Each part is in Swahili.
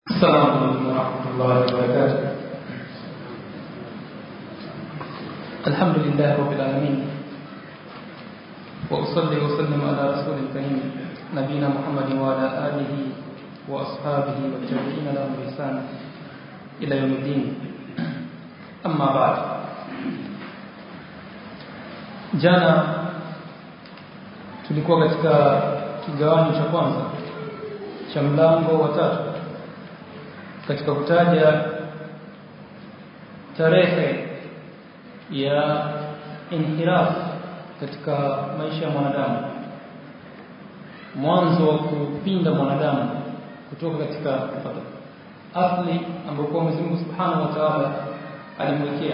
السلام عليكم ورحمة الله وبركاته الحمد لله رب العالمين وأصلي وسلم على رسول الكريم نبينا محمد وعلى آله وأصحابه والتابعين لهم بإحسان إلى يوم الدين أما بعد jana tulikuwa katika kigawanyo cha kwanza cha mlango wa tatu katika kutaja tarehe ya inhiraf katika maisha ya mwanadamu mwanzo wa kupinda mwanadamu kutoka katika asli ambayo kwa Mwenyezi Mungu Subhanahu wa Ta'ala alimwekea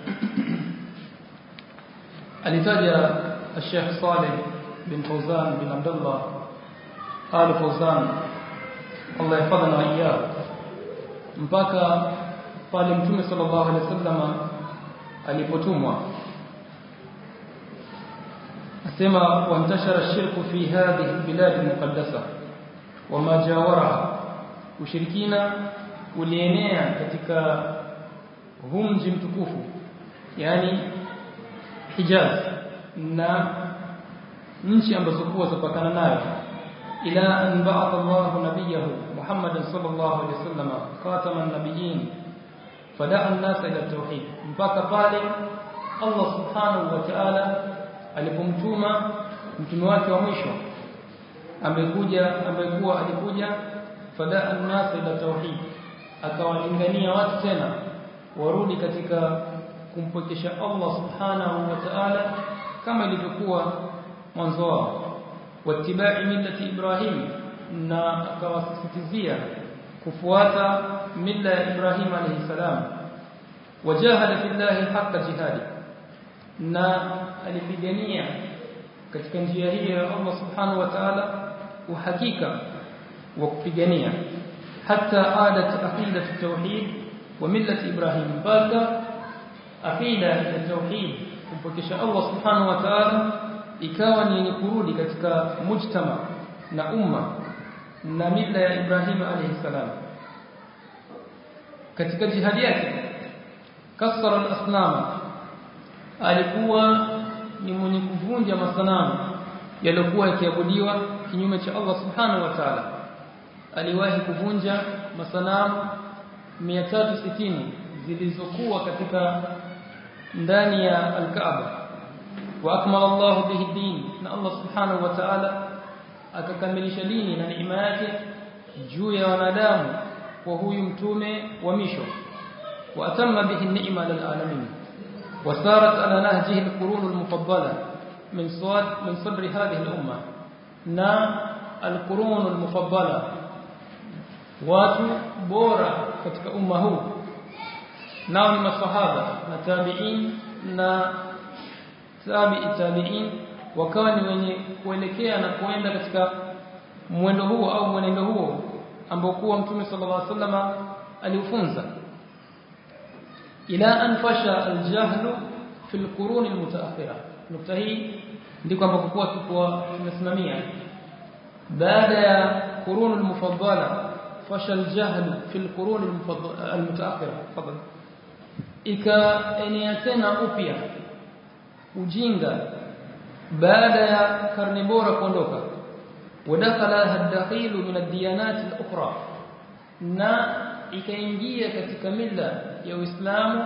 alitaja Sheikh Saleh bin Fawzan bin Abdullah Al Fawzan Allah yahfadhana wa iyyahu mpaka pale mtume sallallahu alaihi wasallam alipotumwa asema wantashara shirku fi hadhihi albilad almuqaddasa wama jawaraha ushirikina ulienea katika huu mji mtukufu yani Hijaz na nchi ambazo kuwa zapakana nayo ila an ba'atha Allahu nabiyahu Muhammadan sallallahu alaihi wasallam khataman nabiyyin fada'a an-nasa ila tauhid mpaka pale Allah subhanahu wa ta'ala alipomtuma mtume wake wa mwisho amekuja amekuwa alikuja fada'a an-nasa ila tauhid akawalingania watu tena warudi katika kumpokesha Allah subhanahu wa ta'ala kama ilivyokuwa mwanzo wao wattiba'i millati Ibrahim na akawasisitizia kufuata milla ya Ibrahim alayhi salam wajahada fillahi haqqa jihadi na alipigania katika njia hii ya Allah subhanahu wa ta'ala uhakika wa kupigania hatta adat aqidat at-tauhid wa millati Ibrahim mpaka aqida ya tauhid kumpokesha Allah subhanahu wa ta'ala ikawa ni yenye kurudi katika mujtama na umma na mila ya Ibrahim alayhi salam katika jihadi yake kasara al-asnam alikuwa ni mwenye kuvunja masanamu yaliokuwa yakiabudiwa kinyume cha Allah subhanahu wa ta'ala aliwahi kuvunja masanamu 360 zilizokuwa katika ndani ya al-Kaaba wa akmala Allah bihi din na Allah subhanahu wa ta'ala akakamilisha dini na neema yake juu ya wanadamu kwa huyu mtume wa misho wa atamma bihi ni'ma lil alamin wasarat ala nahjihi al-qurun al-mufaddala min sawad min sadri hadhihi al-umma na al-qurun al-mufaddala watu bora katika umma huu nao ni masahaba na tabi'in na tabi'i tabi'in wakawa ni wenye kuelekea na kuenda katika mwendo huo au mwenendo huo ambao kuwa mtume sallallahu alaihi wasallam aliufunza ila an fasha aljahlu fi alqurun almutaakhira nukta hii ndiko ambapo kwa tupo tunasimamia baada ya qurun almufaddala fasha aljahlu fi alqurun almutaakhira fadhali ikaenea tena upya ujinga baada ya karne bora kuondoka wadakhala hadakhilu min ad-diyanat al-ukhra na ikaingia katika mila ya Uislamu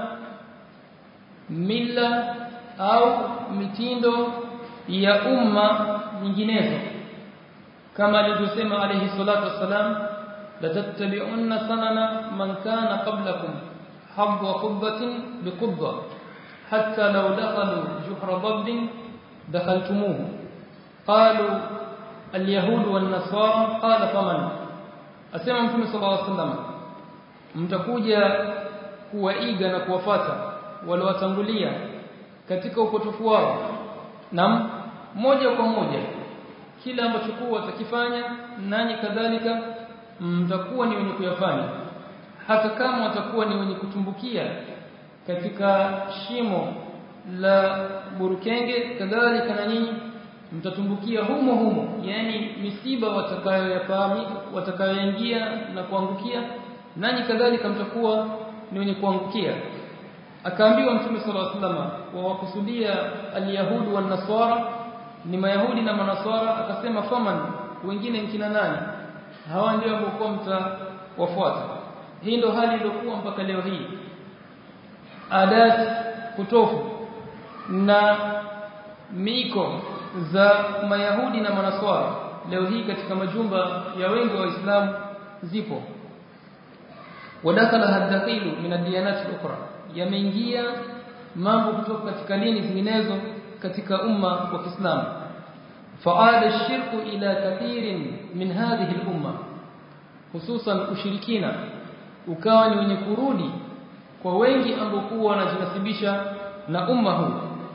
mila au mitindo ya umma nyinginezo kama alivyosema alayhi salatu wassalam la tattabi'unna sanana man kana qablakum habwa qubbatin biqubba hatta law dakhalu juhra dabbin دخلتموه قالوا اليهود والنصارى قال فمن asema mtume sallallahu alaihi wasallam mtakuja kuwaiga na kuwafata wale watangulia katika upotofu wao na moja kwa moja kila ambacho kwa watakifanya nanyi kadhalika mtakuwa ni wenye kuyafanya hata kama watakuwa ni wenye kutumbukia katika shimo la burukenge kadhalika na nyinyi mtatumbukia humo humo yani misiba watakayoyafahamu watakayoingia na kuangukia nanyi kadhalika mtakuwa ni wenye kuangukia akaambiwa mtume sallallahu alaihi wasallam wawakusudia alyahudu wan nasara ni mayahudi na manaswara akasema faman wengine nkina nani hawa ndio ambao mtawafuata hii ndo hali iliyokuwa mpaka leo hii adat kutofu na miko za mayahudi na manaswara leo hii katika majumba ya wengi wa waislamu zipo wadakhala hadakhilu min adiyanat al-ukhra yameingia mambo kutoka katika dini zinginezo katika umma wa Kiislamu faada shirku ila kathirin min hadhihi al-umma hususan ushirikina ukawa ni wenye kurudi kwa wengi ambao wanajinasibisha na umma huu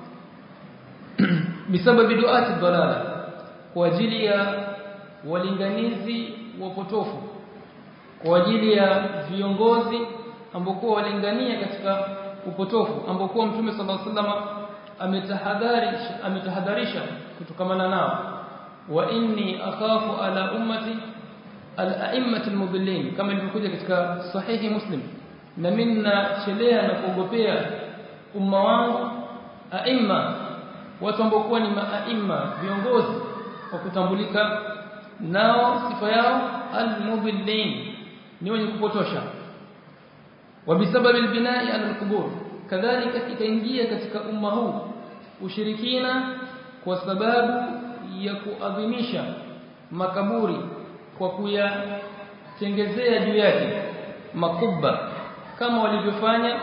bisababi duati dalala kwa ajili ya walinganizi wapotofu kwa ajili ya viongozi ambao walingania katika upotofu ambao mtume sallallahu alaihi wasallam ametahadharisha ametahadharisha kutokamana nao wa inni akhafu ala ummati al-a'immati al-mudillin kama ilivyokuja katika sahihi muslim na minna chelea na kuogopea umma wangu aimma watu ambao ni maaimma viongozi wa kutambulika nao sifa yao al-mudillin ni wenye kupotosha وبسبب البناء على القبور كذلك ikaingia katika umma huu ushirikina kwa sababu ya kuadhimisha makaburi kwa kuyatengezea juu yake makubba kama walivyofanya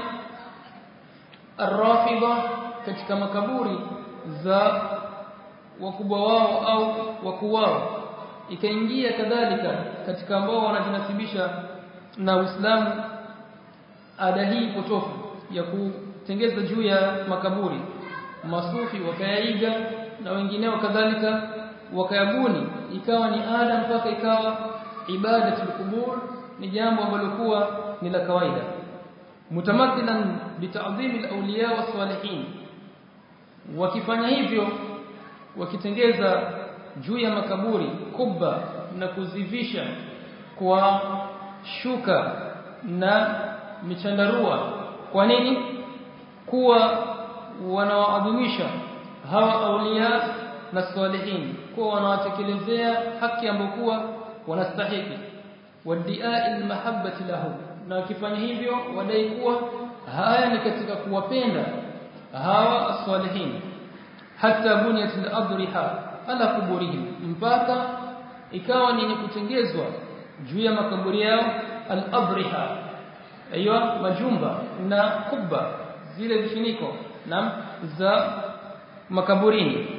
arrafida katika makaburi za wakubwa wao au wakuu wao ikaingia kadhalika katika ambao wanajinasibisha na Uislamu ada hii potofu ya kutengeza juu ya makaburi masufi wakayaiga na wengineo kadhalika wakayabuni ikawa ni ada mpaka ikawa ibadatul kubur ni jambo ambalo kuwa ni la kawaida mutamathilan bitadhim alawliya wasalihin wakifanya hivyo wakitengeza juu ya makaburi kubba na kuzivisha kwa shuka na michandarua kwa nini kuwa wanawaadhimisha hawa aulia na salihin kuwa wanawatekelezea haki ambokuwa wanastahili wadia almahabbati lahu na wakifanya hivyo wadai kuwa haya ni katika kuwapenda hawa as-salihin hata bunyat al-adriha ala kuburihim mpaka ikawa ni kutengezwa juu ya makaburi yao al-adriha aiywa majumba na kubba zile vifuniko na za makaburini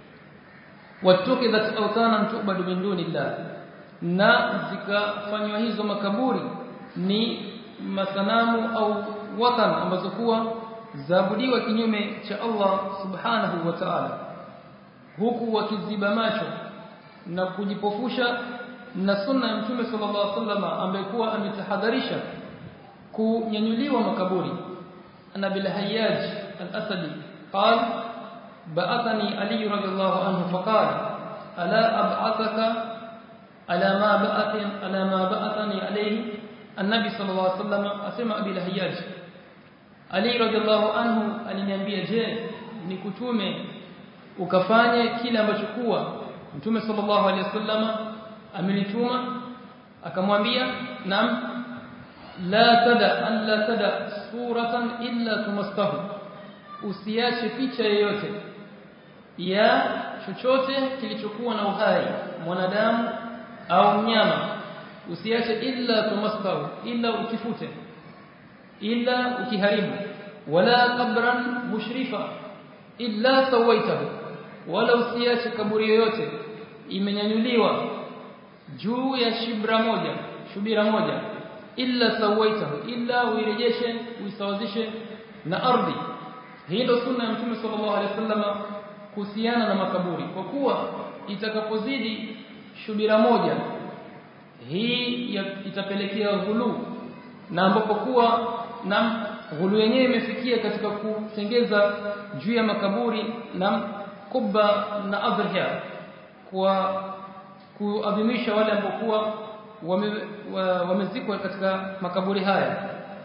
watukidat awtanan tu'badu min dunillah na zikafanywa hizo makaburi ni masanamu au watan ambazo kuwa zaabudiwa kinyume cha Allah subhanahu wa ta'ala huku wakiziba macho na kujipofusha na sunna ya mtume sallallahu alaihi wasallam ambaye kuwa ametahadharisha kunyanyuliwa makaburi ana bil hayyaj al-asadi qal ba'athani ali radhiyallahu anhu faqala ala ab'athaka ala ma ba'athin ala ma ba'athani alayhi النبي صلى الله عليه وسلم asema abi al-hayyaj ali radhiallahu anhu aliniambia je nikutume ukafanye kile ambacho kuwa mtume sallallahu alaihi wasallam amenituma akamwambia nam la tada an la tada suratan illa tumastahu usiache picha yoyote ya chochote kilichokuwa na uhai mwanadamu au mnyama usiache illa tumastahu illa ukifute illa ukiharibu wala qabran mushrifa illa sawaitahu wala usiache kaburi yoyote imenyanyuliwa juu ya shibra moja shubira moja illa sawaitahu illa uirejeshe uisawazishe na ardhi hii ndio sunna ya mtume sallallahu alaihi wasallam kuhusiana na makaburi kwa kuwa itakapozidi shubira moja hii itapelekea ghulu na ambapo kuwa na ghulu yenyewe imefikia katika kutengeza juu ya makaburi na kubba na adhiya kwa kuadhimisha wale ambao kuwa wamezikwa katika makaburi haya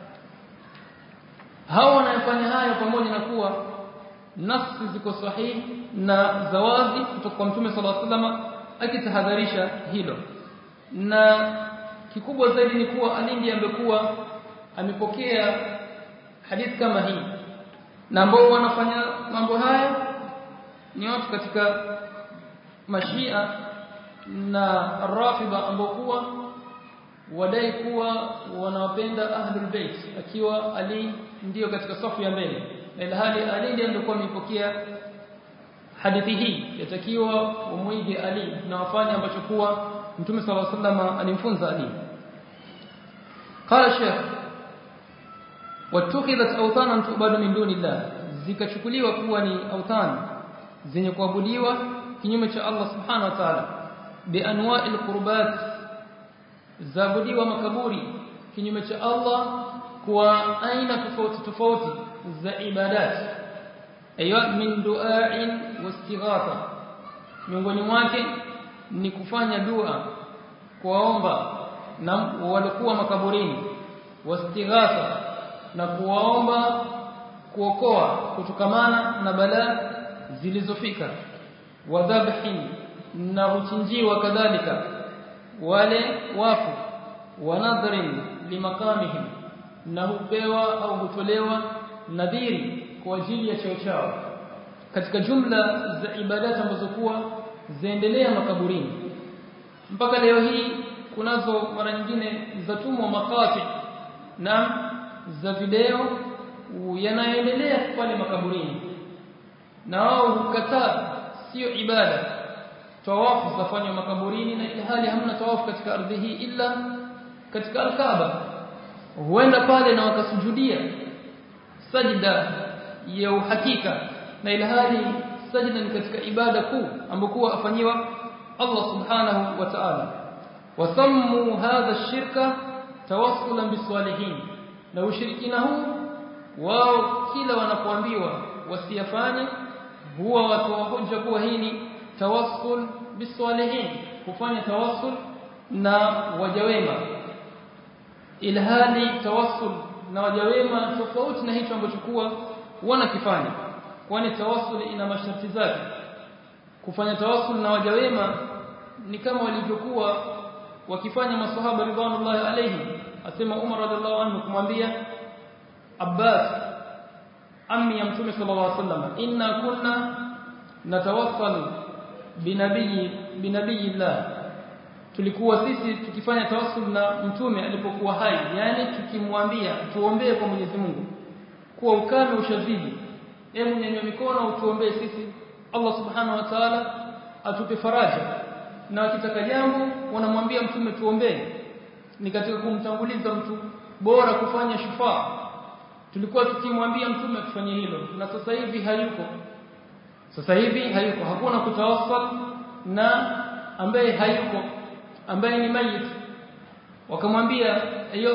hao wanayofanya haya pamoja na kuwa nafsi ziko sahihi na zawazi kutoka kwa mtume sallallahu alaihi wasallam akitahadharisha hilo na kikubwa zaidi ni kuwa alindi amekuwa amepokea hadithi kama hii na ambao wanafanya mambo haya ni watu katika mashia na rafida ambao kuwa wadai kuwa wanawapenda ahlul bait akiwa ali ndiyo katika safu ya mbele na ilhali ali ndiye alikuwa amepokea hadithi hii yatakiwa umuige ali na wafanye ambacho kuwa mtume sallallahu alaihi wasallam alimfunza ali قال الشيخ واتخذت اوثانا تعبد من دون الله zikachukuliwa kuwa ni autan zenye kuabudiwa kinyume cha Allah subhanahu wa ta'ala bi anwa'il qurbat zaabudiwa makaburi kinyume cha Allah kwa aina tofauti tofauti za ibadat aywa min du'a'in wastighatha miongoni mwake ni kufanya dua kuwaomba na walikuwa makaburini wastighatha na kuwaomba kuokoa kutokamana na balaa zilizofika wadhabhin na huchinjiwa kadhalika wale wafu wanadhrin limakamihim na hupewa au hutolewa nadhiri kwa ajili ya cheo chao katika jumla za ibadati ambazo kuwa zaendelea makaburini mpaka leo hii kunazo mara nyingine zatumwa makati na za video yanaendelea pale makaburini na wao hukataa sio ibada tawafu zafanywa makaburini na ile hali hamna tawafu katika ardhi hii ila katika al-Kaaba huenda pale na wakasujudia sajda ya uhakika na ile hali sajda ni katika ibada kuu ambokuwa afanyiwa Allah subhanahu wa ta'ala wasammu hadha ash-shirka tawassulan bisalihin na ushirikina huu wao kila wanapoambiwa wasiyafanye huwa watu hoja kuwa hii ni tawassul bisalihin kufanya tawassul na wajawema ilhali tawassul na wajawema tofauti na hicho ambacho kuwa wanakifanya kwani tawassul ina masharti zake kufanya tawassul na wajawema ni kama walivyokuwa wakifanya maswahaba ridwanullahi alayhi asema Umar radhiallahu anhu kumwambia Abbas ammi ya mtume sallallahu alaihi wasallam inna kunna natawassalu binabii binabiyillah tulikuwa sisi tukifanya tawassul na mtume alipokuwa hai yani tukimwambia tuombee kwa Mwenyezi Mungu kuwa ukame ushazidi hebu nyanyua mikono utuombee sisi Allah subhanahu wa ta'ala atupe faraja na wakitaka jambo wanamwambia mtume tuombee ni katika kumtanguliza mtu bora kufanya shufaa tulikuwa tukimwambia mtume tufanye hilo na sasa hivi hayuko sasa hivi hayuko hakuna kutawassal na ambaye hayuko ambaye ni mayit wakamwambia hiyo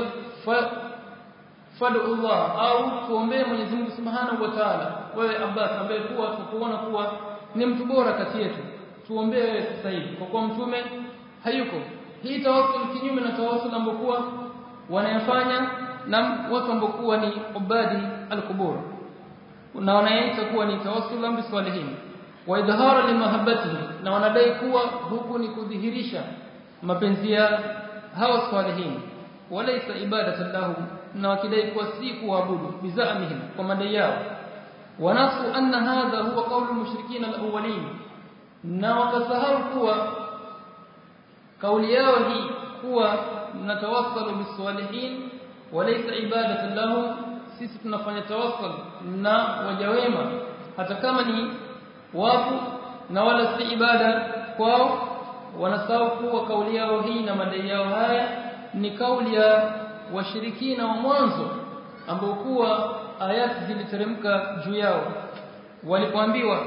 fadu Allah au tuombee Mwenyezi Mungu Subhanahu wa Ta'ala wewe Abbas ambaye kuwa tukuona kuwa ni mtu bora kati yetu tuombee wewe sasa hivi kwa kuwa mtume hayuko hii tawassul kinyume na tawassul ambokuwa wanayafanya na watu ambokuwa ni ubadi al-qubur na wanaita kuwa ni tawassul bi salihin wa idhara limahabbatihi na wanadai kuwa huku ni kudhihirisha mapenzi ya hawa salihin walaysa ibadatan lahum na wakidai kuwa si kuabudu bizamihim kwa madai yao wanasu anna hadha huwa qawlu mushrikin al-awwalin na wakasahau kuwa kauli yao hii kuwa natawassalu bisalihin walaysa ibadatan lahum sisi tunafanya tawassal na wajawema hata kama ni wafu na wala si ibada kwao wanasahau kuwa kauli yao hii na madai yao haya ni kauli ya washirikina wa mwanzo ambao kuwa ayati ziliteremka juu yao walipoambiwa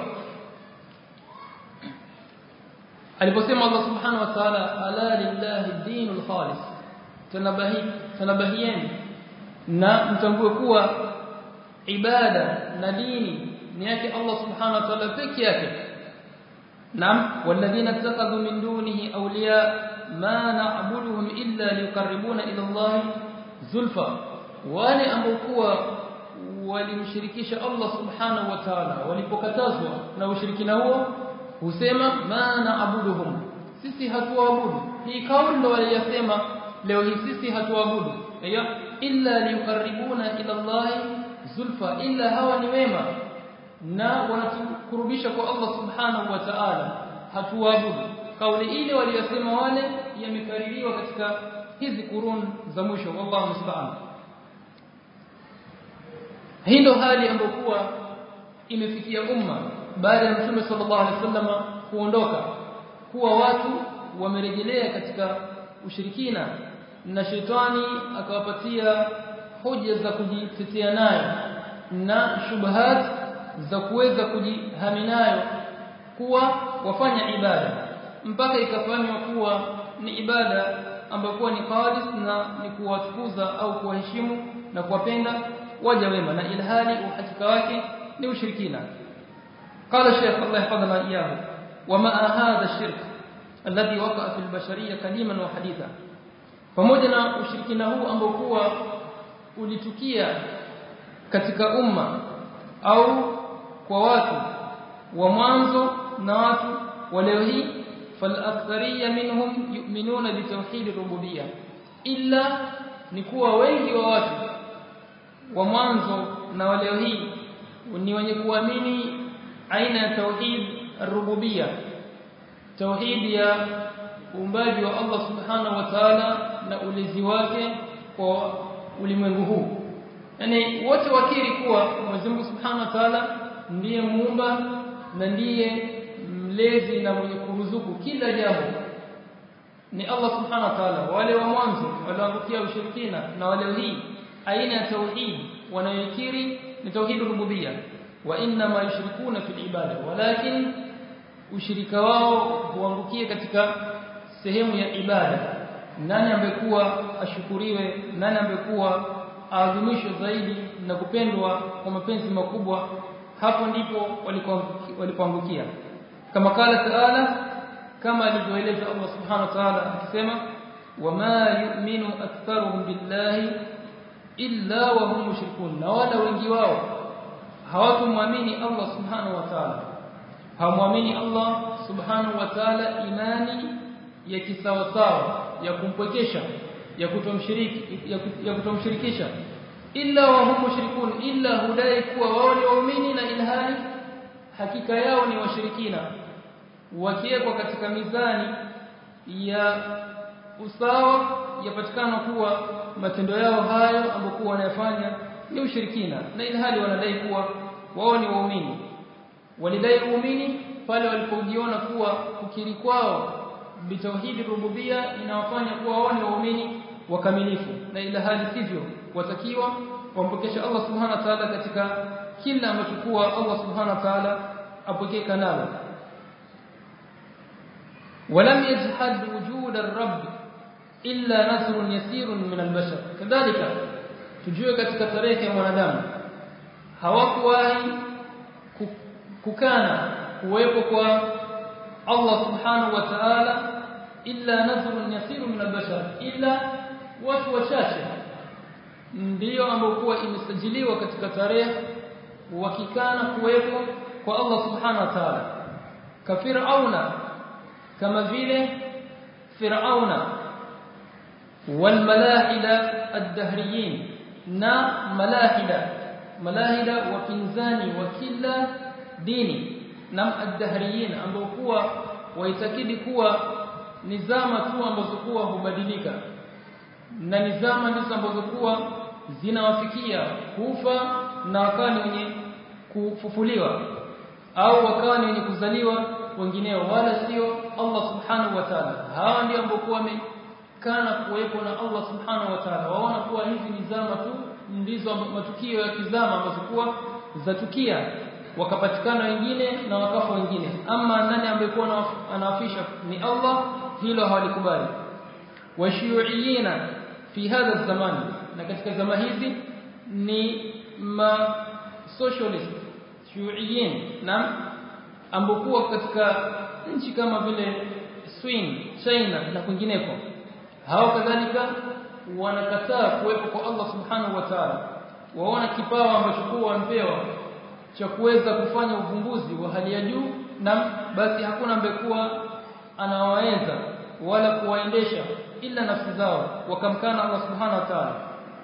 aliposema Allah subhanahu wa ta'ala ala lillahi dinul khalis tanabahi tanabahieni na mtambue kuwa ibada na dini ni yake Allah subhanahu wa ta'ala peke yake Naam walladhina ittakhadhu min dunihi awliya ma na'buduhum illa liqarribuna ila Allah zulfa wale ambao kuwa walimshirikisha Allah subhanahu wa ta'ala walipokatazwa na ushirikina huo husema ma na'buduhum sisi hatuabudu hii kauli ndo waliyasema leo hii sisi hatuabudu aiyo illa liqarribuna ila Allah zulfa illa hawa ni wema na wanatukurubisha kwa Allah subhanahu wa ta'ala hatuabudu kauli ile waliyosema wale yamekaririwa katika hizi kurun za mwisho wallahu musta'an hii ndo hali ambayo kuwa imefikia umma baada ya mtume sallallahu alaihi wasallam kuondoka kuwa watu wamerejelea katika ushirikina na shetani akawapatia hoja za kujitetea nayo na shubahat za kuweza kujihami nayo kuwa wafanya ibada mpaka ikafanywa kuwa ni ibada ambayo kuwa ni khalis na ni kuwatukuza au kuwaheshimu na kuwapenda waja wema na ilhali uhakika wake ni ushirikina قال الشيخ الله يحفظنا إياه وما هذا الشرك الذي وقع في البشرية قديما وحديثا pamoja na ushirikina huu ambao kuwa ulitukia katika umma au kwa watu wa mwanzo na watu wa leo hii فالاكثريه منهم يؤمنون بتوحيد الربوبيه illa ni kuwa wengi wa watu wa mwanzo na wa leo hii ni wenye kuamini aina ya tauhid rububia tauhid ya uumbaji wa Allah subhanahu wa ta'ala na ulezi wake kwa ulimwengu huu yani wote wakiri kuwa Mwenyezi Mungu subhanahu wa ta'ala ndiye muumba na ndiye mlezi na mwenye kuruzuku kila jambo ni Allah subhanahu wa ta'ala wale wa mwanzo walioangukia ushirikina na wale hii aina ya tauhid wanayokiri ni tauhid rububia wa inna ma yushrikuna fil ibada walakin ushirika wao huangukia katika sehemu ya ibada nani ambekuwa ashukuriwe nani ambekuwa aadhimishwe zaidi na kupendwa kwa mapenzi makubwa hapo ndipo walipoangukia kama kala taala kama alivyoeleza Allah subhanahu wa ta'ala akisema wama yu'minu aktharuhum billahi illa wa hum mushrikun na wala wengi wao hawakumwamini Allah subhanahu wa ta'ala hawamwamini Allah subhanahu wa ta'ala imani ya kisawasawa ya kumpwekesha ya kutomshiriki ya kutomshirikisha illa wa hum mushrikun illa hudai kuwa wao ni waumini na ilhali hakika yao ni washirikina wakiwekwa katika mizani ya usawa yapatikana kuwa matendo yao hayo ambayo wanayafanya ni ushirikina na ilhali wanadai kuwa wao ni waumini walidai uumini pale walipojiona kuwa kukiri kwao bitauhidi rububia inawafanya kuwa wao ni waumini wakamilifu na ila hali sivyo watakiwa wampokesha Allah subhanahu wa ta'ala katika kila ambacho kuwa Allah subhanahu wa ta'ala apokeka nalo ولم يجحد وجود الرب إلا نصر يسير من البشر كذلك tujue katika tarehe ya mwanadamu hawakuwahi kukana kuwepo kwa Allah subhanahu wa ta'ala illa nasrun yasiru min albashar illa watu wachache ndio ambao kuwa imesajiliwa katika tarehe wakikana kuwepo kwa Allah subhanahu wa ta'ala kafirauna kama vile firauna walmalahida ad-dahriyin na malahida malahida wapinzani wa kila dini na ad-dahriyin ambao kuwa waitakidi kuwa nizama tu ambazo kuwa hubadilika na nizama ndizo ambazo kuwa zinawafikia kufa na wakawa ni wenye kufufuliwa au wakawa ni wenye kuzaliwa wengineo wala sio Allah subhanahu wa ta'ala hawa ndio ambao kuwa kana kuwepo na Allah subhanahu wa ta'ala waona kuwa hizi ni zama tu ndizo matukio ya kizama ambazo kuwa zatukia wakapatikana wengine na wakafa wengine ama nani ambaye kuwa anawafisha ni Allah hilo hawalikubali washiyuiyina fi hadha zaman na katika zama hizi ni ma socialist shuyuiyin na ambokuwa katika nchi kama vile Swin China na kwingineko hao kadhalika wanakataa kuwepo kwa Allah subhanahu wa ta'ala waona kipawa ambacho kwa wampewa cha kuweza kufanya uvumbuzi wa hali ya juu na basi hakuna mbekuwa anawaweza wala kuwaendesha ila nafsi zao wakamkana Allah subhanahu wa ta'ala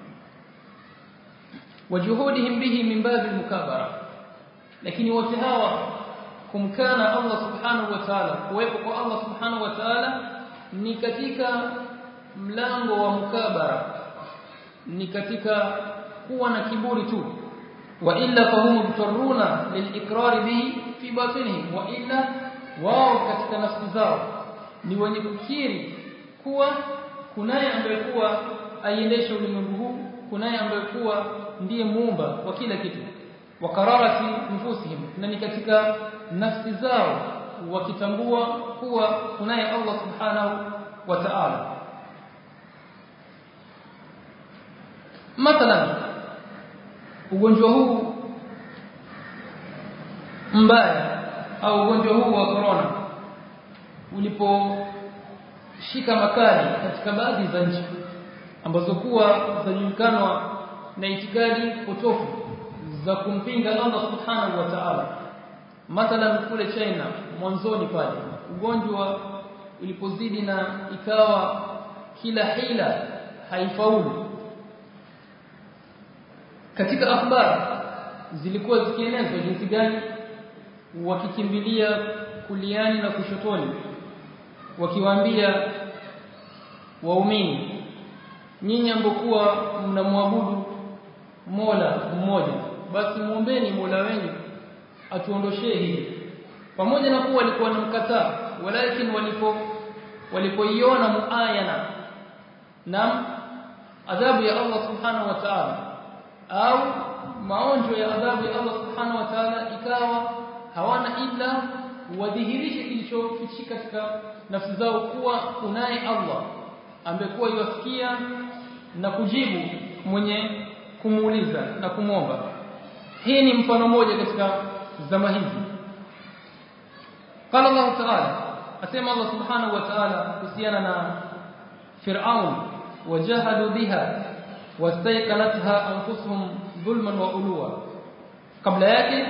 wajuhudihim bihi min babil mukabara lakini wote hawa kumkana Allah subhanahu wa ta'ala kuwepo kwa Allah subhanahu wa ta'ala ni katika mlango wa mukabara ni katika kuwa na kiburi tu wa illa fahum mutarruna lilikrar bihi fi batinihim wa illa wao katika nafsi zao ni wenye kukiri kuwa kunaye ambaye kuwa aiendesha ulimwengu huu kunaye ambaye kuwa ndiye muumba wa kila kitu wa qararati nufusihim na ni katika nafsi zao wakitambua kuwa kunaye Allah subhanahu wa ta'ala mathalan ugonjwa huu mbaya au ugonjwa huu wa corona uliposhika makali katika baadhi za nchi ambazo kuwa zajulikanwa na itikadi potofu za kumpinga Allah subhanahu wa ta'ala mathalan kule China mwanzoni pale ugonjwa ulipozidi na ikawa kila hila haifaulu katika akhbar zilikuwa zikienezwa jinsi gani wakikimbilia kuliani na kushotoni wakiwaambia waumini nyinyi ambokuwa mnamwabudu Mola mmoja basi muombeni Mola wenu atuondoshee hili pamoja na kuwa walikuwa wanamkataa walakin walipo walipoiona muayana na adhabu ya Allah subhanahu wa ta'ala au maonjo ya adhabu ya Allah subhanahu wa ta'ala ikawa hawana ila wadhihirishe kilichofichika katika nafsi zao kuwa kunaye Allah ambekuwa yuwasikia na kujibu mwenye kumuuliza na kumwomba hii ni mfano mmoja katika zama hizi qala Allah ta'ala asema Allah subhanahu wa ta'ala kuhusiana na Fir'aun wajahadu biha wastayqanatha anfusuhum dhulman wa ulwa kabla yake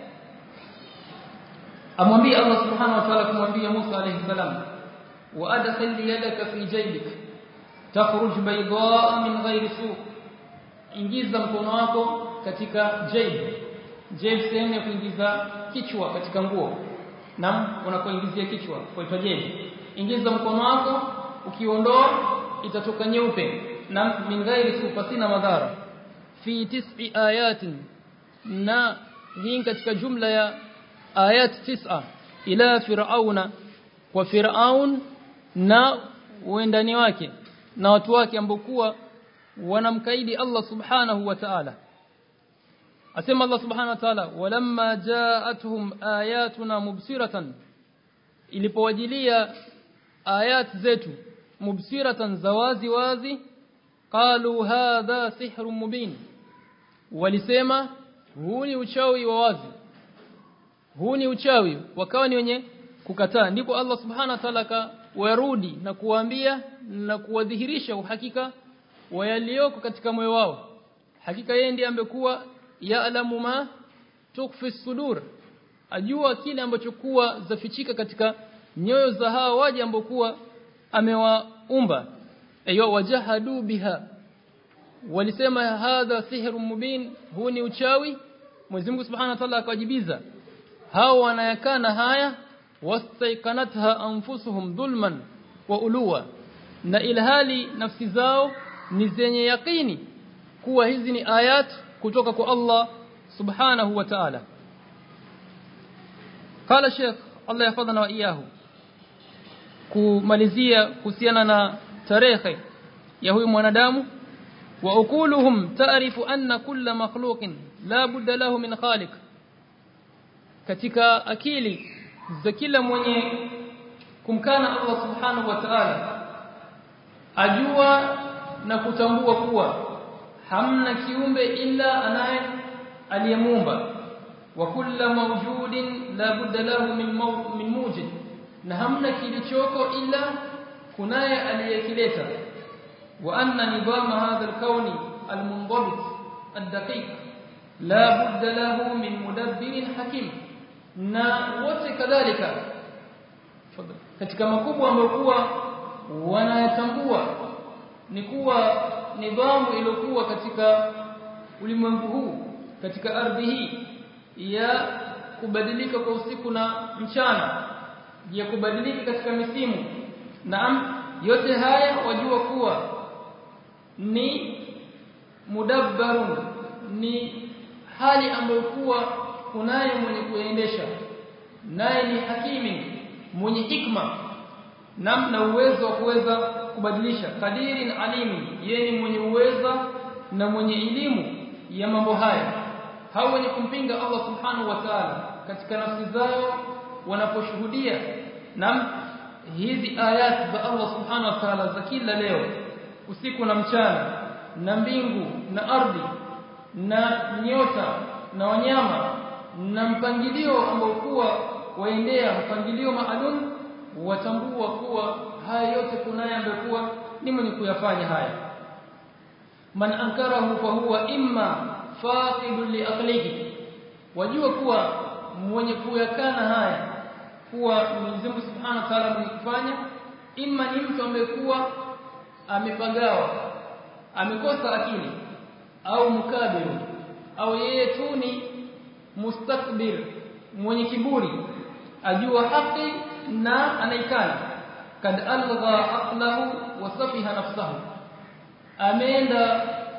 amwambia Allah subhanahu wa ta'ala kumwambia Musa alayhi salam wa adkhil yadaka fi jaybik takhruj baydaa min ghairi su ingiza mkono wako katika jayb jayb sehemu ya kuingiza kichwa katika nguo na unapoingizia kichwa kwa jayb ingiza mkono wako ukiondoa itatoka nyeupe na min ghairi su pasina madhara fi tis'i ayatin na hii katika jumla ya ayat tisa ila fir'auna kwa fir'aun na uendani wake na watu wake ambokuwa wanamkaidi Allah subhanahu wa ta'ala asema Allah subhanahu wa ta'ala walamma ja'atuhum ayatuna mubsiratan ilipowajilia ayat zetu mubsiratan zawazi wazi qalu hadha sihrun mubin walisema huu ni uchawi wa wazi huu ni uchawi wakawa ni wenye kukataa ndipo Allah subhanahu wa ta'ala warudi na kuwaambia na kuwadhihirisha uhakika wa yaliyoko katika moyo wao hakika yeye ndiye ambekuwa ya'lamu ma tukfi sudur ajua kile ambacho kuwa zafichika katika nyoyo za hao waje ambokuwa amewaumba ayo wajahadu biha walisema hadha sihrun mubin huu ni uchawi Mwenyezi Mungu Subhanahu wa Ta'ala akawajibiza hao wanayakana haya wastaiqanatha anfusuhum dhulman wa uluwa na ilhali nafsi zao ni zenye yakini kuwa hizi ni ayat kutoka kwa Allah subhanahu wa ta'ala qala sheikh Allah yafadhana wa iyahu kumalizia kuhusiana na tarehe ya huyu mwanadamu wa ukuluhum ta'rifu anna kulla makhluqin la budda lahu min khaliq katika akili za kila mwenye kumkana Allah subhanahu wa ta'ala ajua na kutambua kuwa hamna kiumbe ila anaye aliyemuumba wa kullu mawjudin la budda lahu min min mujid na hamna kilichoko ila kunaye aliyekileta wa anna nidama hadha alkauni almunḍabit الدقيق لا بد له من مدبر حكيم na wote kadhalika katika makubwa ambayo kuwa wanayatambua ni kuwa nidhamu iliyokuwa katika ulimwengu huu katika ardhi hii ya kubadilika kwa usiku na mchana ya kubadilika katika misimu naam yote haya wajua kuwa ni mudabbarun ni hali ambayo kuwa kunaye mwenye kuendesha naye ni hakimi mwenye hikma namna uwezo wa kuweza kubadilisha kadirin alimi yeye ni mwenye uweza na mwenye elimu ya mambo haya hao wenye kumpinga Allah subhanahu wa ta'ala katika nafsi zao wanaposhuhudia na hizi ayat za Allah subhanahu wa ta'ala za kila leo usiku na mchana na mbingu na ardhi na nyota na wanyama na mpangilio ambao kuwa waendea mpangilio maalum watambua kuwa haya yote kunaye ambaye kuwa ni mwenye kuyafanya haya man ankarahu fa huwa imma faqidun li aqlihi wajua kuwa mwenye kuyakana haya kuwa Mwenyezi Mungu Subhanahu wa Ta'ala mwenye kufanya imma ni mtu ambaye kuwa amepagawa amekosa akili au mukabiru au yeye tu ni mustakbir mwenye kiburi ajua haki na anaikana kad algha aqlahu wa safiha nafsahu ameenda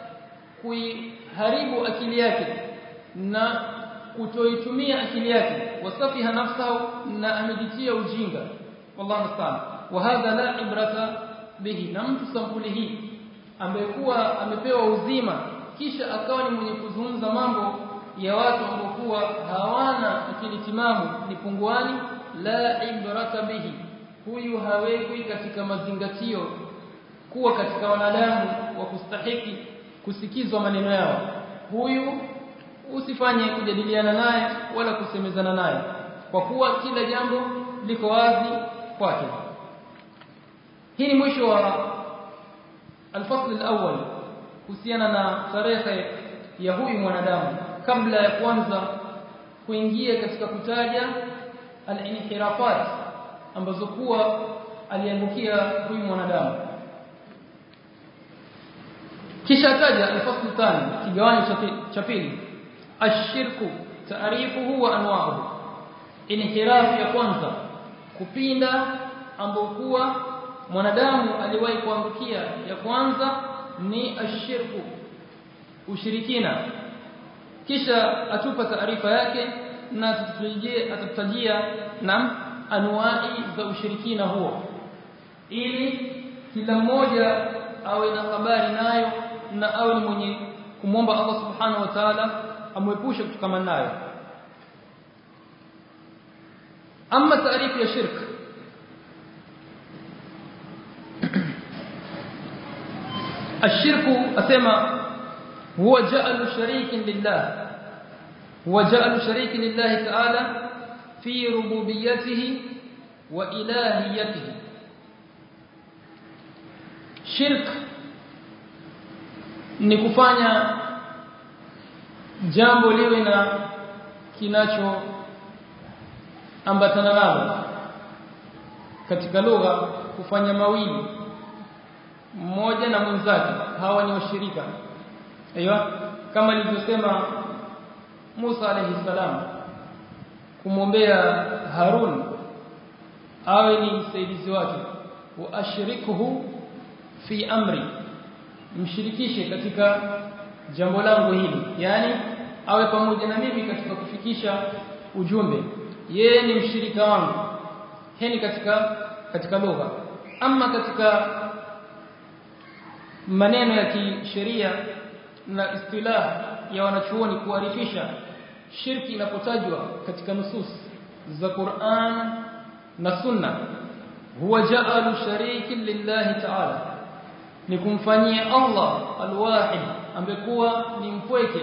kuiharibu akili yake na kutoitumia akili yake wasafiha nafsahu na amejitia ujinga wallahu musta'an wa hadha la ibrata bihi na mtu sampuli hii ambaye kuwa amepewa uzima kisha akawa ni mwenye kuzungumza mambo ya watu ambao kuwa hawana akili timamu ni punguani la ibrata bihi huyu hawekwi katika mazingatio kuwa katika wanadamu wa kustahiki kusikizwa maneno yao huyu usifanye kujadiliana naye wala kusemezana naye kwa kuwa kila jambo liko wazi kwake hii ni mwisho wa الفصل الأول kuhusiana na tarehe ya huyu mwanadamu kabla ya kwanza kuingia katika kutaja al-inhirafat ambazo kuwa aliangukia huyu mwanadamu kisha taja al-fasl thani kigawanyo cha pili ashirku taarifuhu wa anwa'uhu inhiraf ya kwanza kupinda ambao kuwa mwanadamu aliwahi kuangukia ya kwanza ni ashirku ushirikina kisha atupa taarifa yake na tutajie atatajia na anwai za ushirikina huo ili kila mmoja awe na habari nayo na awe ni mwenye kumwomba Allah subhanahu wa ta'ala amwepushe kutokana nayo ama taarifu ya shirk الشرك اسمع هو جعل شريك لله هو جعل شريك لله تعالى في ربوبيته وإلهيته shirk ni kufanya jambo liwe na kinacho ambatana nalo katika lugha kufanya mawili mmoja na mwenzake hawa ni washirika aiyo kama nilivyosema Musa alayhi salam kumwombea Harun awe ni msaidizi wake wa ashrikuhu fi amri mshirikishe katika jambo langu hili yani awe pamoja na mimi katika kufikisha ujumbe yeye ni mshirika wangu heni katika katika lugha ama katika maneno ya kisheria na istilah ya wanachuoni kuarifisha shirki inapotajwa katika nusus za Qur'an na Sunna huwa ja'alu sharikin lillahi ta'ala ni kumfanyia Allah alwahid ambekuwa ni mpweke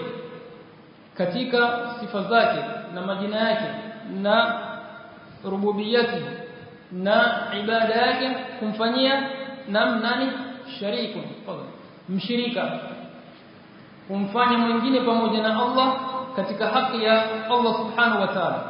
katika sifa zake na majina yake na rububiyati na ibada yake kumfanyia nam nani shariku fadhali mshirika kumfanya mwingine pamoja na Allah katika haki ya Allah subhanahu wa ta'ala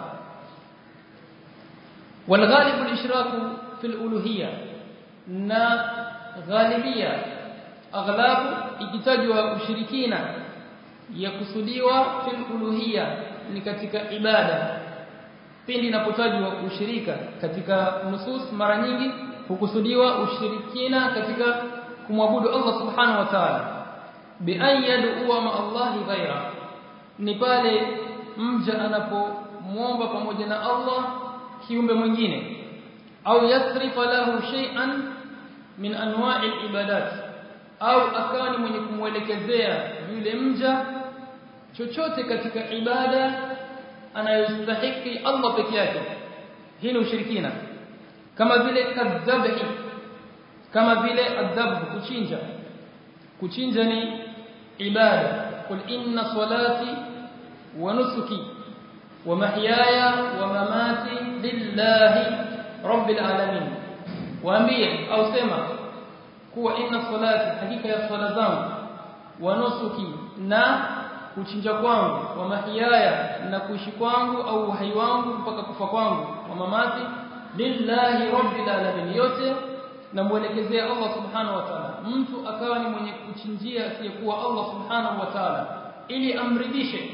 والغالب الاشراك في الالوهيه na ghalibia aghlabu ikitajwa ushirikina yakusudiwa fil uluhiyya ni katika ibada pindi inapotajwa ushirika katika nusus mara nyingi hukusudiwa ushirikina katika kumwabudu Allah subhanahu wa ta'ala bi an yad'u ma Allah ghaira ni pale mja anapomuomba pamoja na Allah kiumbe mwingine au yasrifa lahu shay'an min anwa'i al-ibadat au akawa ni mwenye kumwelekezea yule mja chochote katika ibada anayostahiki Allah peke yake hii ni ushirikina kama vile kadhabhi kama vile adhabu kuchinja kuchinja ni ibada qul inna salati wa nusuki wa mahyaya wa mamati lillahi rabbil alamin waambie au sema kuwa inna salati hakika ya swala zangu wa nusuki na kuchinja kwangu wa mahiyaya na kuishi kwangu au uhai wangu mpaka kufa kwangu wa mamati lillahi rabbil alamin yote namuelekezea Allah subhanahu wa ta'ala mtu akawa ni mwenye kuchinjia asiyekuwa Allah subhanahu wa ta'ala ili amridhishe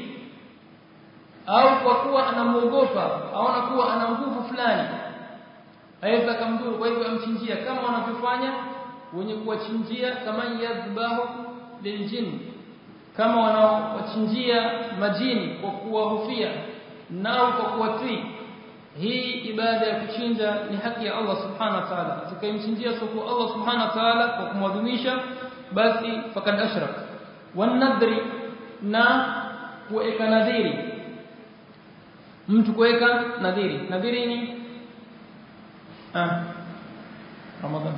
au kwa kuwa anamuogopa aona kuwa ana nguvu fulani aweza kumdhuru kwa hivyo amchinjia kama wanavyofanya wenye kuwachinjia kama yadhbahu liljin kama wanaowachinjia majini kwa kuwahofia nao kwa kuwatii hii ibada ya kuchinja ni haki ya Allah subhanahu wa ta'ala atakayemchinjia soko Allah subhanahu wa ta'ala kwa kumwadhimisha basi fakad ashrak wanadri na kuweka nadhiri mtu kuweka nadhiri nadhiri ni ah Ramadhan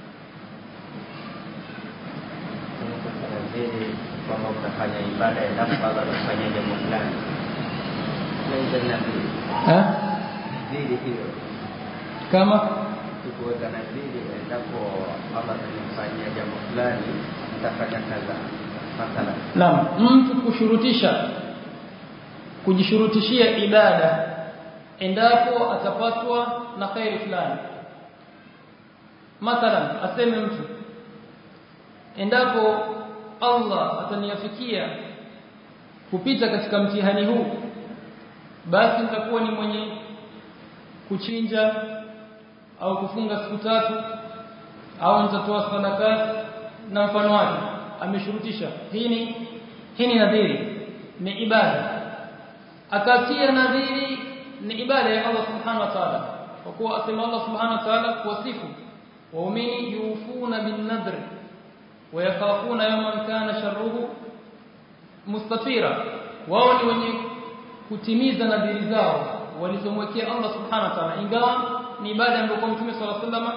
nadhiri kwamba utafanya ibada endapo Allah atafanya jambo fulani naweza nadhiri ha nadhiri hiyo kama tukuweka nadhiri endapo Allah atanifanyia jambo fulani nitafanya kadha mathalan Naam, mtu kushurutisha kujishurutishia ibada endapo atapatwa na khairi fulani. Mathalan, aseme mtu endapo Allah ataniafikia kupita katika mtihani huu basi nitakuwa ni mwenye kuchinja au kufunga siku tatu au nitatoa sadaka na mfano wake ameshurutisha hii ni hii ni nadhiri ni ibada akatia nadhiri ni ibada ya Allah subhanahu wa ta'ala kwa kuwa asema Allah subhanahu wa ta'ala kuwasifu waumini yufuna bin nadhr wa yakhafuna yawman kana sharruhu mustatira wao ni wenye kutimiza nadhiri zao walizomwekea Allah subhanahu wa ta'ala ingawa ni ibada ambayo Mtume صلى الله عليه وسلم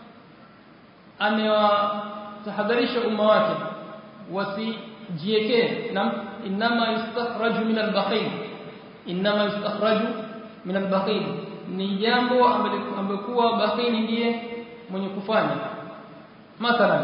amewatahadharisha umma wake wasijiekee na inma yustakhraju min al-bakhil inma yustakhraju min al-bakhil ni jambo ambalo kuwa bakhili ndiye mwenye kufanya mathalan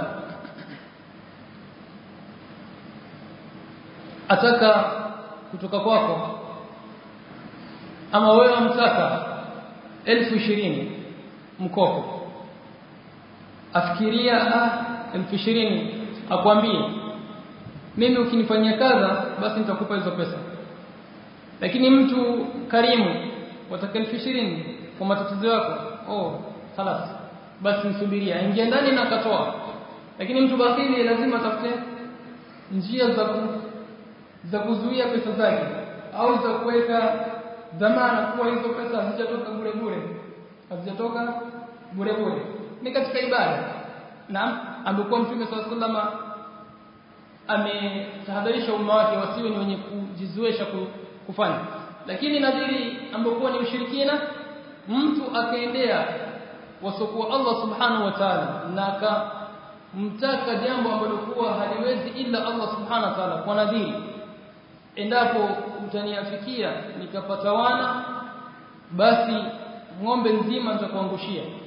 ataka kutoka kwako ama wewe mtaka elfu ishirini mkopo afikiria ah elfu ishirini akwambie mimi ukinifanyia kadha basi nitakupa hizo pesa lakini mtu karimu wataka elfu ishirini kwa matatizo yako oh خلاص basi nisubiria ingia ndani na akatoa lakini mtu bakhili lazima atafute njia za ku, za kuzuia pesa zake au za kuweka dhamana kuwa hizo pesa hazijatoka bure bure hazijatoka bure bure ni katika ibada naam amekuwa mtume swalla sallama ametahadharisha umma wake wasiwe ni wenye kujizoesha kufanya lakini nadhiri ambayo ni ushirikina mtu akaendea wasokuwa Allah subhanahu wa ta'ala na akamtaka jambo ambalo kuwa haliwezi ila Allah subhanahu wa ta'ala kwa nadhiri endapo utaniafikia nikapata wana basi ng'ombe nzima nitakuangushia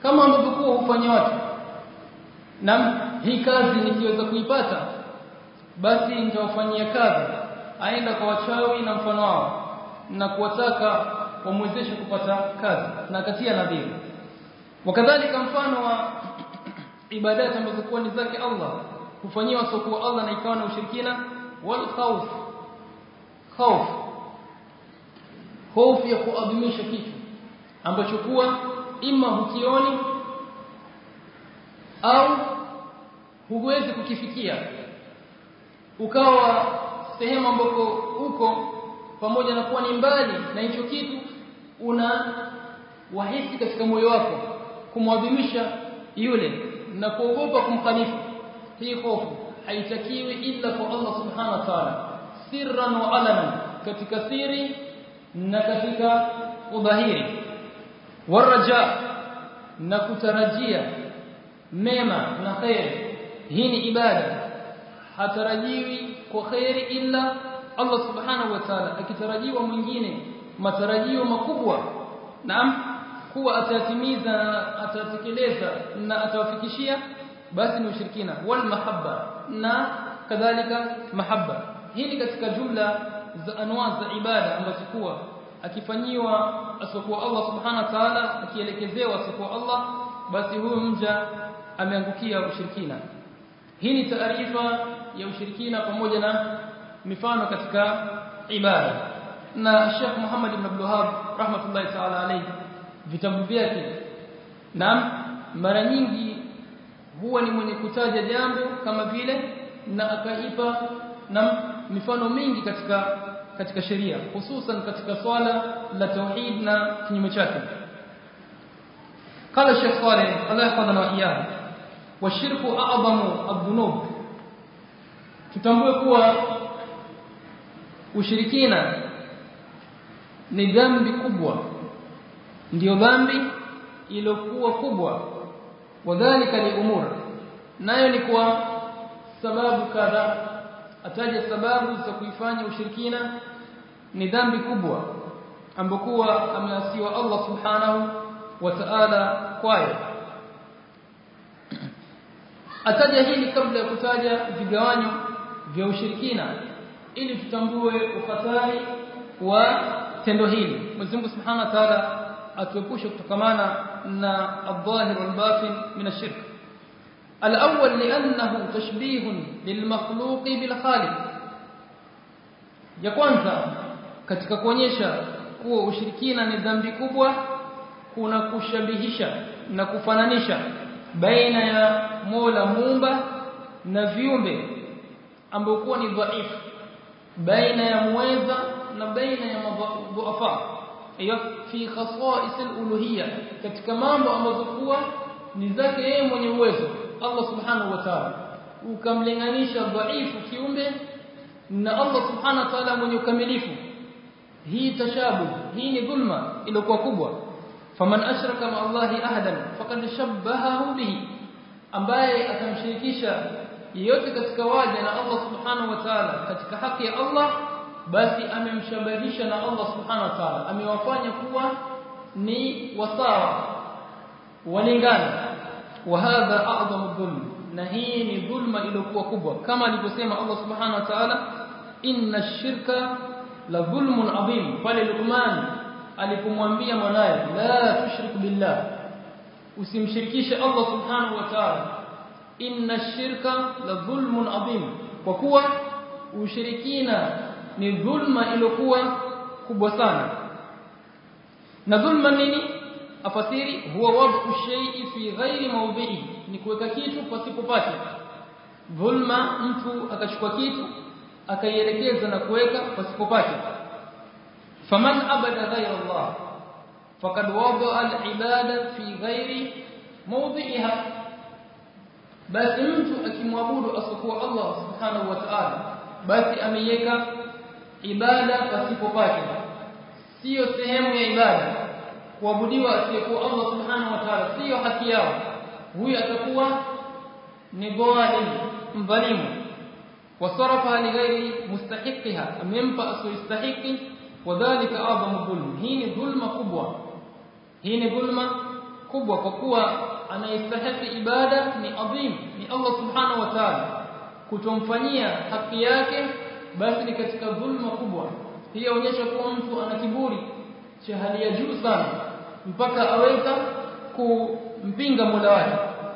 kama ambavyo kuwa hufanya watu na hii kazi nikiweza kuipata basi nitawafanyia kazi aenda kwa wachawi na mfano wao na kuwataka wamwezeshe kupata kazi na katia nadhiri wakadhalika mfano wa ibadati ambazo kuwa ni zake Allah kufanyiwa sokuwa Allah na ikawa na ushirikina wal khawf khawf hofu ya kuadhimisha kitu ambacho kuwa ima hukioni au huwezi kukifikia ukawa sehemu ambako uko pamoja na kuwa ni mbali na hicho kitu una wahisi katika moyo wako kumwadhimisha yule na kuogopa kumkhalifu hii hofu haitakiwi illa kwa Allah subhanahu wa ta'ala sirran wa alanan katika siri na katika udhahiri waraja na kutarajia mema na khair hii ni ibada hatarajiwi kwa khairi illa Allah subhanahu wa ta'ala akitarajiwa mwingine matarajio makubwa naam kuwa atatimiza na atatekeleza na atawafikishia basi ni ushirikina wal mahabba na kadhalika mahabba hili katika jumla za anwa za ibada ambazo kuwa akifanyiwa asokuwa Allah subhanahu wa ta'ala akielekezewa asokuwa Allah basi huyo mja ameangukia ushirikina hii ni taarifa ya ushirikina pamoja na mifano katika ibada na Sheikh Muhammad ibn Abdul Wahhab rahmatullahi ta'ala alayhi vitabu vyake na mara nyingi huwa ni mwenye kutaja jambo kama vile na akaipa na mifano mingi katika katika sheria hususan katika swala la tauhid na kinyume chake قال الشيخ صالح الله يحفظنا واياه والشرك اعظم الذنوب tutambue kuwa ushirikina ni dhambi kubwa ndio dhambi iliyokuwa kubwa wadhālika li umur nayo ni kwa sababu kadha ataja sababu za kuifanya ushirikina ni dhambi kubwa ambokuwa ameasiwa Allah subhanahu wa ta'ala kwayo ataja hili kabla ya kutaja vigawanyo vya ushirikina ili tutambue ukhatari wa tendo hili Mwenyezi Mungu Subhanahu wa Ta'ala atuepushe kutokamana na adh-dhahir wal batin min ash-shirk al-awwal li'annahu tashbih lilmakhluq bil khaliq ya kwanza katika kuonyesha kuwa ushirikina ni dhambi kubwa kuna kushabihisha na kufananisha baina ya Mola muumba na viumbe ambao kuwa ni dhaifu baina ya muweza na baina ya madhuafa hiyo fi khasa'is al-uluhiyya katika mambo ambazo kuwa ni zake yeye mwenye uwezo Allah subhanahu wa ta'ala ukamlinganisha dhaifu kiumbe na Allah subhanahu wa ta'ala mwenye ukamilifu hii tashabu hii ni dhulma iliyokuwa kubwa faman ashraka ma Allahi ahadan faqad shabbahahu bihi ambaye atamshirikisha yeyote katika waja na Allah subhanahu wa ta'ala katika haki ya Allah basi amemshabahisha na Allah subhanahu wa ta'ala amewafanya kuwa ni wasawa walingana wa hadha a'zamu dhulm na hii ni dhulma iliyokuwa kubwa kama alivyosema Allah subhanahu wa ta'ala inna ash-shirka la dhulmun adhim pale Luqman alipomwambia mwanaye la tushrik billah usimshirikishe Allah subhanahu wa ta'ala inna ash-shirka la dhulmun adhim kwa kuwa ushirikina ni dhulma iliyokuwa kubwa sana na dhulma nini afasiri huwa wad'u shay'i fi ghairi mawdi'i ni kuweka kitu pasipopata dhulma mtu akachukua kitu akaielekeza na kuweka pasipopata faman abada ghayra Allah faqad wada'a al-ibada fi ghairi mawdi'iha basi mtu akimwabudu asokuwa Allah subhanahu wa ta'ala basi ameiweka ibada pasipopata sio sehemu ya ibada kuabudiwa asiyekuwa Allah subhanahu wa ta'ala sio haki yao huyu atakuwa ni dhalim mdhalimu wasarafa li ghairi mustahiqiha amempa asiyostahiki wadhālika a'zamu dhulm hii ni dhulma kubwa hii ni dhulma kubwa kwa kuwa anayestahili ibada ni adhim ni Allah subhanahu wa ta'ala kutomfanyia haki yake basi ni katika dhulma kubwa hii inaonyesha kuwa mtu ana kiburi cha hali ya juu sana mpaka aweza kumpinga Mola wake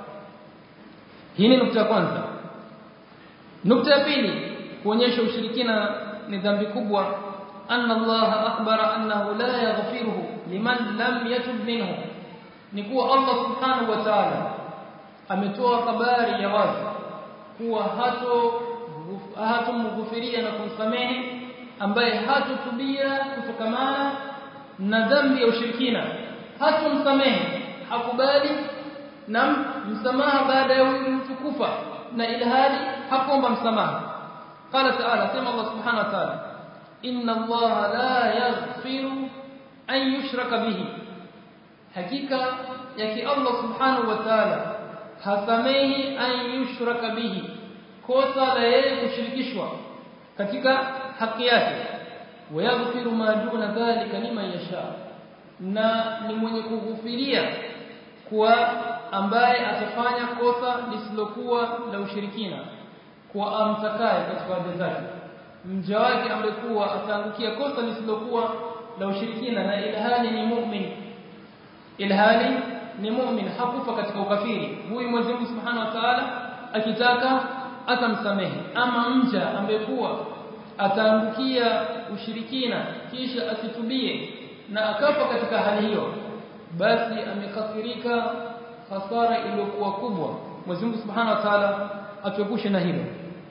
hii ni nukta ya kwanza nukta ya pili kuonyesha ushirikina ni dhambi kubwa anna Allah akhbara annahu la yaghfiruhu liman lam yatub minhu ni kuwa Allah subhanahu wa ta'ala ametoa habari ya wazi kuwa hato hatomghufiria na kumsamehe ambaye hatotubia kutokamana na dhambi ya ushirikina hatomsamehe hakubali na msamaha baada ya huyu mtu kufa na ilhali hakuomba msamaha qala ta'ala sema Allah subhanahu wa ta'ala inna Allah la yaghfiru an yushraka bihi hakika yake Allah subhanahu wa ta'ala hasamehi an yushraka bihi kosa la yeye kushirikishwa katika haki yake wayaghfiru ma duna dhalika liman yasha na ni mwenye kughufiria kwa ambaye atafanya kosa lisilokuwa la ushirikina kwa amtakaye katika waja zake mja wake amekuwa ataangukia kosa lisilokuwa la ushirikina na ilhali ni mu'min ilhali ni mu'min hakufa katika ukafiri huyu Mwenyezi Mungu Subhanahu wa Ta'ala akitaka atamsamehe ama mja ambekuwa ataangukia ushirikina kisha asitubie na akafa katika hali hiyo basi amekasirika hasara iliyokuwa kubwa Mwenyezi Mungu Subhanahu wa Ta'ala atuepushe na hilo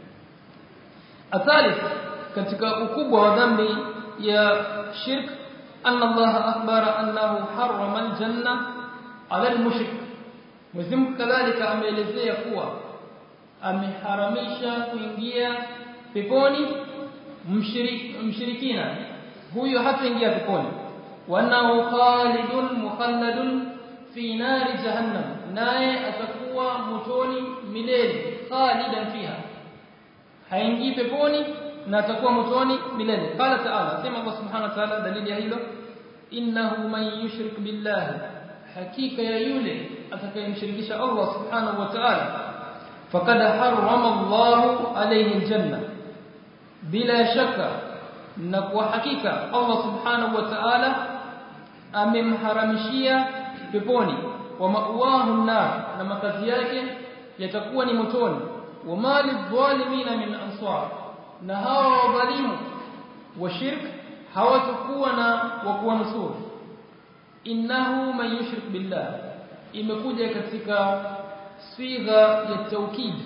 athalith katika ukubwa wa dhambi ya shirk anna Allah akhbara annahu harrama aljanna ala almushrik Mwenyezi Mungu kadhalika ameelezea kuwa ameharamisha kuingia peponi mshirikina huyo hataingia peponi wanahu khalidun mukhalladun fi nari jahannam naye atakuwa motoni milele khalidan fiha haingii peponi na atakuwa motoni milele qala ta'ala sema Allah subhanahu wa ta'ala dalili ya hilo innahu man yushrik billahi hakika ya yule atakayemshirikisha Allah subhanahu wa ta'ala faqad harrama Allahu alayhi aljanna bila shaka na kwa hakika Allah subhanahu wa ta'ala amemharamishia peponi wa ma'wahu nar na makazi yake yatakuwa ni motoni wa mali dhalimina min ansar na hawa wadhalimu wa shirk hawatakuwa na wa kuwanusuru innahu man yushrik billah imekuja katika sigha ya taukid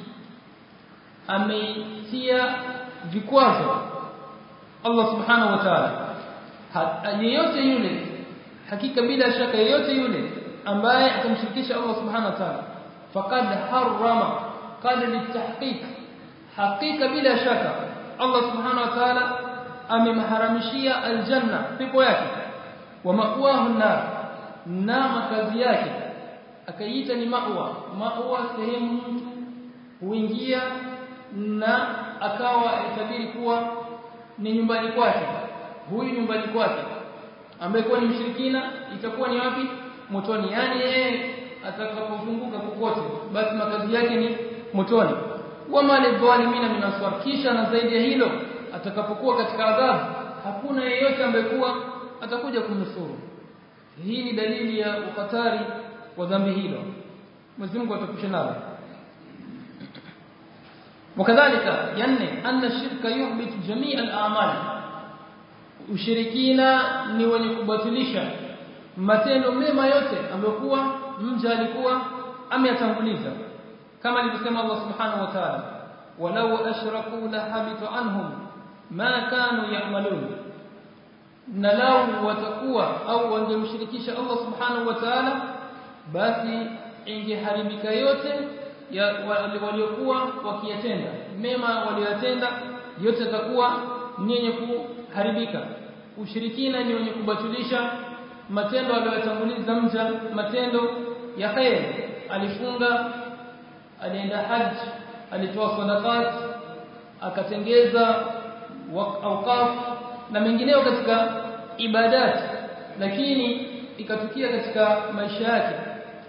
ameitia vikwazo Allah subhanahu wa ta'ala yeyote yule hakika bila shaka yeyote yule ambaye atamshirikisha Allah subhanahu wa ta'ala faqad harrama qad litahqiq hakika bila shaka Allah subhanahu wa ta'ala amemharamishia aljanna pepo yake wa ma'wahu nar na makazi yake akaiita ni ma'wa ma'wa sehemu mtu huingia na akawa itabiri kuwa ni nyumbani kwake huyu nyumbani kwake ambaye kwa ni mshirikina itakuwa ni wapi motoni yani yeye atakapozunguka kokote basi makazi yake ni motoni wama lidhalimina min aswar kisha na zaidi ya hilo atakapokuwa katika adhabu hakuna yeyote ambaye kuwa atakuja kumnusuru hii ni dalili ya ukatari wa dhambi hilo Mwenyezi Mungu atakusha nalo وكذلك يعني أن الشرك يحبط جميع الأعمال ushirikina ni wenye kubatilisha matendo mema yote ambayokuwa mja alikuwa ameyatanguliza kama alivyosema Allah subhanahu wa ta'ala walau ashraku la habita anhum ma kanu ya'malun na lau watakuwa au wangemshirikisha Allah subhanahu wa ta'ala basi ingeharibika yote ya waliokuwa wakiyatenda mema waliyotenda yote yatakuwa ni yenye kuharibika ushirikina ni wenye kubatilisha matendo aliyotanguliza mja matendo ya khair alifunga alienda haji alitoa sadaqat akatengeza awqaf na mengineyo katika ibadat lakini ikatukia katika maisha yake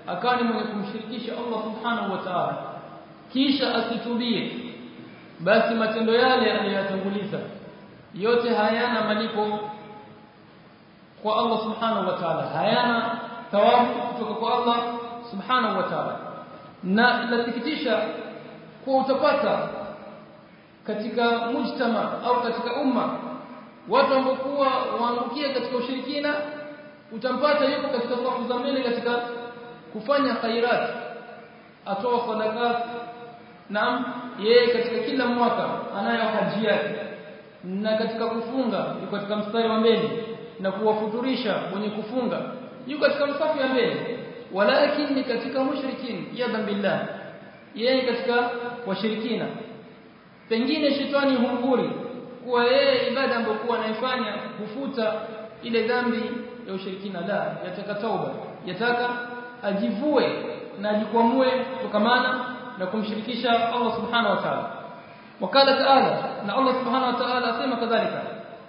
akawa ni mwenye kumshirikisha Allah subhanahu wa ta'ala kisha asitubie basi matendo yale aliyoyatanguliza yote hayana malipo kwa Allah subhanahu wa ta'ala hayana thawabu kutoka kwa Allah subhanahu wa ta'ala na inasikitisha kwa utapata katika mujtama au katika umma watu ambao kuwa waangukia katika ushirikina utampata yuko katika safu za mbele katika kufanya khairat atoa sadaka naam yeye katika kila mwaka anayo haji yake na katika kufunga yuko katika mstari wa mbele na kuwafuturisha wenye kufunga yuko katika msafu ya mbele walakin ni katika mushrikin yadhan billah yeye katika washirikina pengine shetani humguri kuwa yeye ibada ambayo kuwa anaifanya kufuta ile dhambi ya ushirikina la yataka tauba yataka ajivue na ajikwamue kutokamana na kumshirikisha Allah subhanahu wa ta'ala wakala ta'ala na Allah subhanahu wa ta'ala asema kadhalika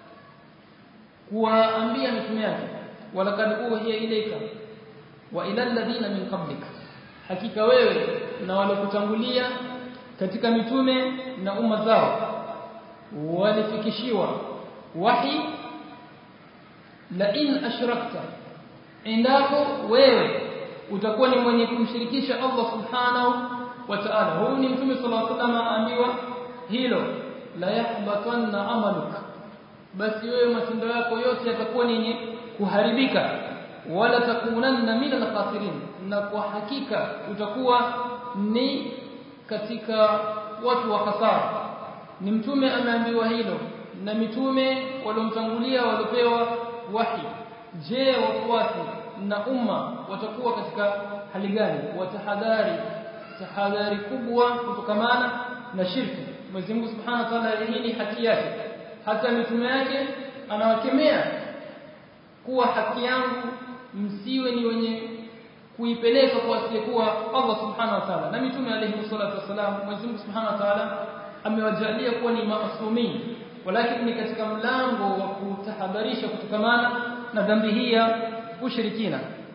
kuwaambia mitume yake walakad uhiya ilayka wa ila alladhina min qablik hakika wewe na waliokutangulia katika mitume na umma zao walifikishiwa wahi la in ashrakta endapo wewe utakuwa ni mwenye kumshirikisha Allah subhanahu wa ta'ala huyu ni mtume sallallahu alaihi wasallam aambiwa hilo la yahbatanna amaluk basi wewe matendo yako yote yatakuwa ni kuharibika wala takunanna min al-khasirin na kwa hakika utakuwa ni katika watu wa hasara ni mtume ameambiwa hilo na mitume waliomtangulia waliopewa wahi je wafuasi na umma watakuwa katika hali gani watahadhari tahadhari kubwa kutokamana na shirki Mwenyezi Mungu Subhanahu wa Ta'ala hii ni haki yake hata mitume yake anawakemea kuwa haki yangu msiwe ni wenye kuipeleka kwa asiyekuwa Allah Subhanahu wa Ta'ala na mitume alayhi salatu wasalam Mwenyezi Mungu Subhanahu wa Ta'ala amewajalia kuwa ni maasumi walakini ni katika mlango wa kutahadharisha kutokamana na dhambi hii ya ushirikina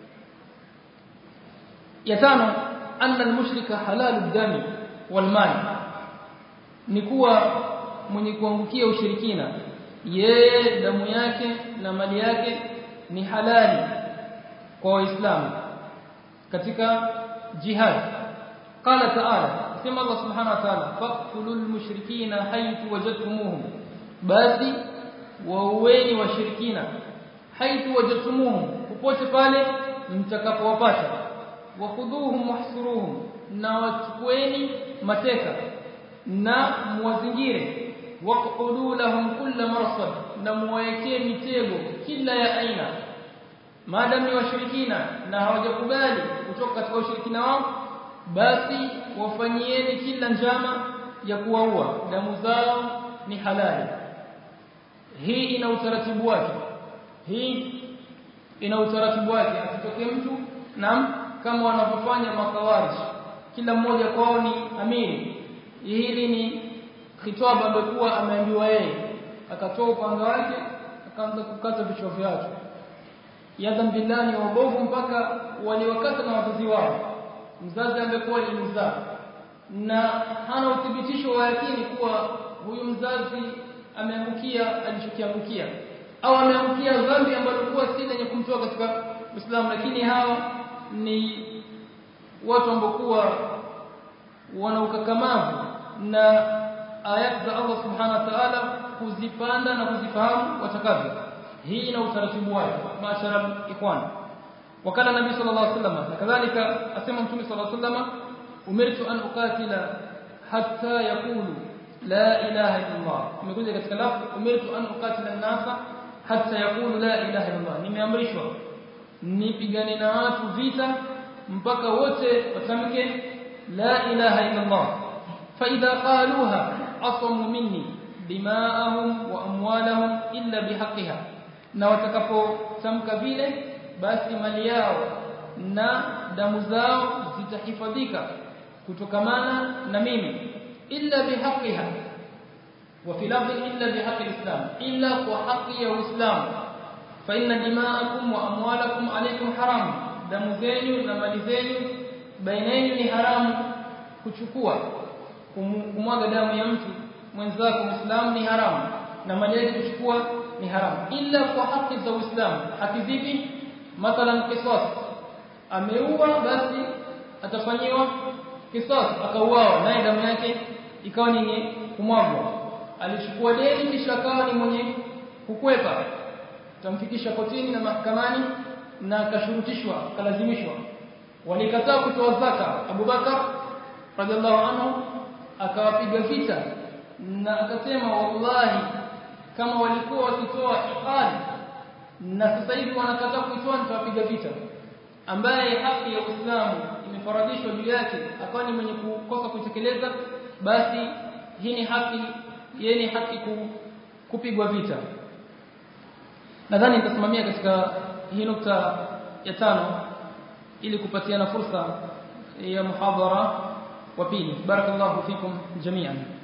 ya tano anna almushrika halalu dami wal mali ni kuwa mwenye kuangukia ushirikina yeye damu yake na mali yake ni halali kwa waislamu katika jihad qala ta'ala sema Allah subhanahu wa ta'ala faqtulul mushrikina haythu wajadtumuhum basi waueni washirikina haythu wajadtumuhum popote pale mtakapowapata wakhudhuhum wahsuruhum na wachukueni mateka na muwazingire waqudu lahum kulla marsad na muwaekee mitego kila ya aina maadamu ni washirikina na hawajakubali kutoka katika ushirikina wao basi wafanyieni kila njama ya kuwaua damu zao ni halali hii ina utaratibu wake hii ina utaratibu wake akitokea mtu na kama wanavyofanya makawarij kila mmoja kwao ni amiri hili ni khitaba amekuwa ameambiwa yeye akatoa upanga wake akaanza kukata vichwa vyake yadhan billahi wabovu mpaka waliwakata na wazazi wao mzazi amekuwa ni mzaa na hana uthibitisho wa yakini kuwa huyu mzazi ameangukia alichokiangukia au ameangukia dhambi ambalo kuwa si lenye kumtoa katika Uislamu lakini hawa ni watu ambao kuwa wana ukakamavu na ayat za Allah subhanahu wa ta'ala kuzipanda na kuzifahamu watakavyo hii ina utaratibu wake maashara ikhwan wakala nabii sallallahu alaihi wasallam na kadhalika asema mtume sallallahu alaihi wasallam umirtu an uqatila hatta yaqulu la ilaha illa Allah imekuja katika lafzi umirtu an uqatila an-nasa hatta yaqulu la ilaha illa Allah nimeamrishwa nipigane na watu vita mpaka wote watamke la ilaha illa Allah fa idha qaluha asamu minni dima'ahum wa amwalahum illa bihaqqiha na watakapotamka vile basi mali yao na damu zao zitahifadhika kutokamana na mimi illa bihaqqiha wa fi lafzi illa bihaqqi alislam illa kwa haki ya uislamu fa inna dima'akum wa amwalakum alaykum haram damu zenu na mali zenu baina yenu ni haramu kuchukua kumwaga damu ya mtu mwenzako Muislamu ni haramu na mali yake kuchukua ni haramu ila kwa haki za Uislamu haki zipi mathalan qisas ameua basi atafanyiwa qisas akauawa naye damu yake ikawa ni kumwagwa alichukua deni kisha akawa ni mwenye kukwepa tamfikisha kotini na mahakamani na akashurutishwa kalazimishwa walikataa kutoa zaka Abu Bakar radhiallahu anhu akawapiga vita na akasema wallahi kama walikuwa wakitoa iqali na sasa hivi wanakataa kuitoa nitawapiga vita ambaye haki ya Uislamu imefaradhishwa juu yake akawa ni mwenye kukosa kutekeleza basi hii ni haki yeye ni haki ku, kupigwa vita nadhani nitasimamia katika hii nukta ya tano ili kupatiana fursa ya muhadhara wa pili barakallahu fikum jami'an